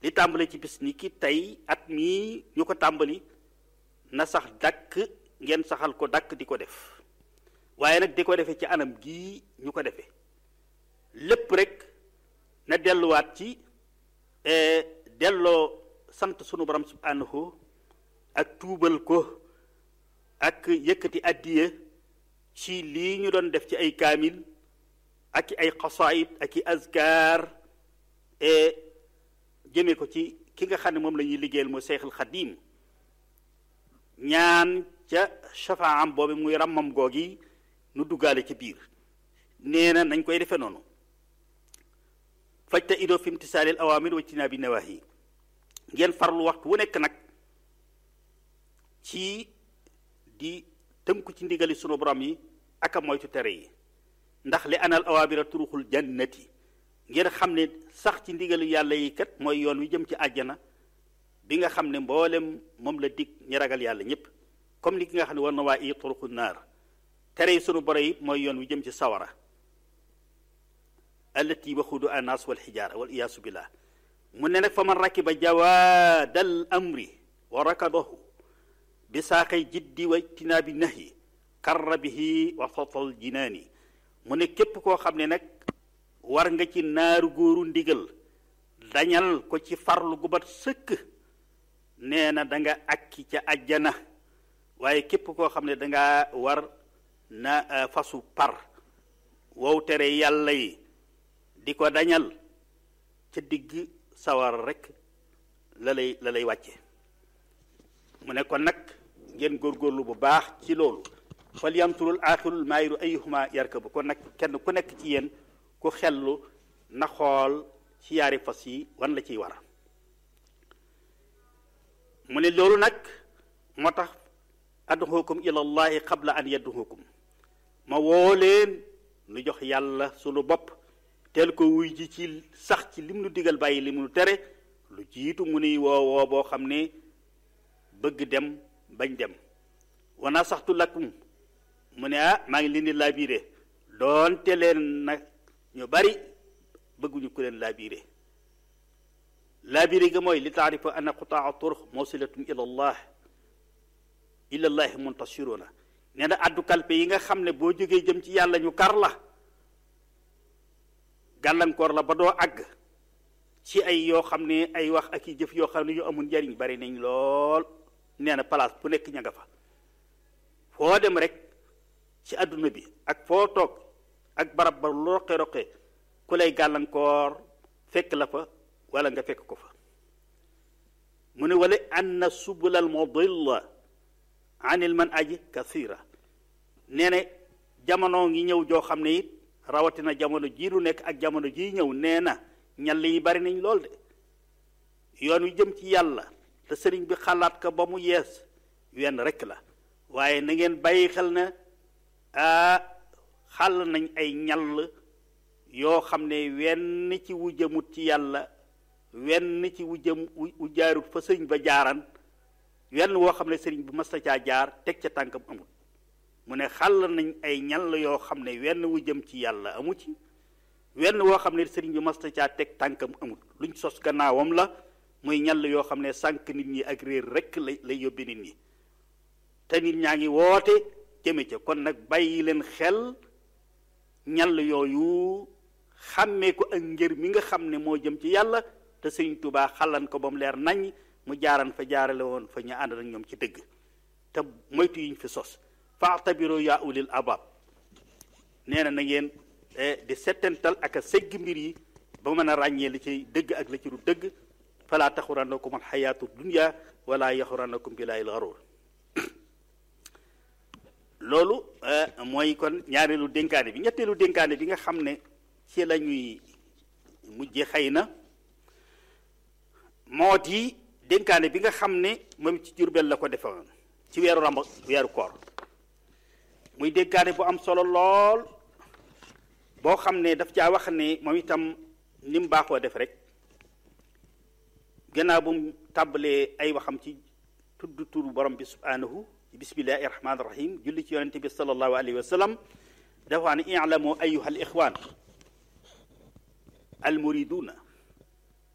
li tàmbali ci bis ni ki tey at mii ñu ko tàmbali na sax dakk ngeen saxal ko dakk di ko def waaye nag di ko defee ci anam gii ñu ko defee lépp rek na delluwaat ci delloo sant sunu borom subhanahu ak tuubal ko ak yëkkati addiya ci lii ñu doon def ci ay kaamil ak i ay xasaayid ak i azkar jëme ko ci ki nga xam ne moom la ñuy liggéeyal mooy Seexul Xadiim ñaan ca shafaam boobu muy ràmmam googi nu duggaale ci biir nee na nañ koy defee noonu fajta idoo fi imtisaalil awaamir wa tinaabi nawaahi ngeen farlu waxtu wu nekk nag ci di tënku ci ndigali sunu borom yi ak a moytu tere yi ndax li anal awaamira turuxul jannati ngeen xam ne sax ci ndigalu yàlla yi kat mooy yoon wi jëm ci àjjana bi nga xam ne mboolem moom la dig ñi ragal yàlla ñëpp comme ni ki nga xam ne war na waa i turuxul naar tere yi sunu borom yi mooy yoon wi jëm ci sawara allati waxudu annaas wal xijaara wal iyaasu billah mu ne nag fa man rakiba jawaadal amri wa rakadahu bi saaqay jiddi wa tinaabi nahyi karra bihi wa sotal jinaani mu ne képp koo xam ne nag war nga ci naaru góoru ndigal dañal ko ci farlu gu bat sëkk nee na da nga akki ca ajjana waaye képp koo xam ne danga war na fasu par wow tere yàlla yi di ko dañal ca digg sawar rek la lay la lay wàcce mu ne kon nag ngeen góorgóorlu bu baax ci loolu fal yamturul aaxirul maayiru ayuhuma yarkabu kon nag kenn ku nekk ci yéen ku xellu na xool ci yaari fas yi wan la ciy war mu ne loolu nag moo tax adduxukum ilallahi qabla an yadduxukum ma woo leen nu jox yàlla sunu bopp teel ko wuy ji ci sax ci lim nu digal bàyyi lim nu tere lu jiitu mu nuy woo woo boo xam ne bëgg dem bañ dem wana saxtu lakum mu ne ah maa ngi leen di laabiire doonte leen nag ñu bari bëgguñu ku leen laabiire laabiire ga mooy li taarifa anna qutaa turux mawsilatun ila allah ila llahi muntasiruna nee na addu kalpe yi nga xam ne boo jógee jëm ci yàlla ñu kar la gàllankoor la ba doo àgg ci ay yoo xam ne ay wax ak i jëf yoo xam ne yu amul njariñ bari nañ lool nee na place bu nekk ña nga fa foo dem rek ci àdduna bi ak foo toog ak barab ba lu roqe roqe ku lay gàllankoor fekk la fa wala nga fekk ko fa mu ne wala anna subula al mudilla anil man aji kathira nee na jamono ngi ñëw joo xam ne it rawatina jamono jii lu nekk ak jamono jii ñëw nee na ñal yi bari nañ lool de yoon wi jëm ci yàlla te sëriñ bi xalaat ko ba mu yees wenn rekk la waaye na ngeen bàyyi xel na ah xàll nañ ay ñall yoo xam ne wenn ci wu jëmut ci yàlla wenn ci wu jëm wu jaarut fa sëriñ ba jaaran wenn woo xam ne sëriñ bi masta caa jaar teg ca tànkam amut mu ne xàll nañ ay ñall yoo xam ne wenn wu jëm ci yàlla amu ci wenn woo xam ne sëriñ bi masta caa teg tànkam amut luñ sos gannaawam la muy ñall yoo xam ne sànq nit ñi ak réer rekk lay lay yóbbi nit ñi te nit ñaa ngi woote jëme ca kon nag bàyyi leen xel ñall yooyu xàmmee ko ak ngir mi nga xam ne moo jëm ci yàlla te sëriñ Tuubaa xalan ko ba mu leer nañ mu jaaran fa jaarale woon fa ñu ànd ak ñoom ci dëgg te moytu yiñ fi sos faatabiru yaa ulil abab nee na na ngeen di settental ak a segg mbir yi ba mën a ràññee li ci dëgg ak la ci du dëgg fala taxurannakum alxayaatu dunya wala yaxurannakum billaahil garuur loolu mooy kon ñaareelu dénkaane bi ñetteelu dénkaane bi nga xam ne ci la ñuy mujje xëy na moo di dénkaane bi nga xam ne moom ci Jurbel la ko defoon ci weeru ramb weeru koor muy dénkaane bu am solo lool boo xam ne daf caa wax ne moom itam ni mu baaxoo def rek gannaaw bu mu tàmbalee ay waxam ci tudd turu borom bi subhanahu ci bismillahi rahmaani rahim julli ci yonente bi sallallahu alayhi wa sallam dafa wax ne i'lamu ayuha al ixwan al muriduna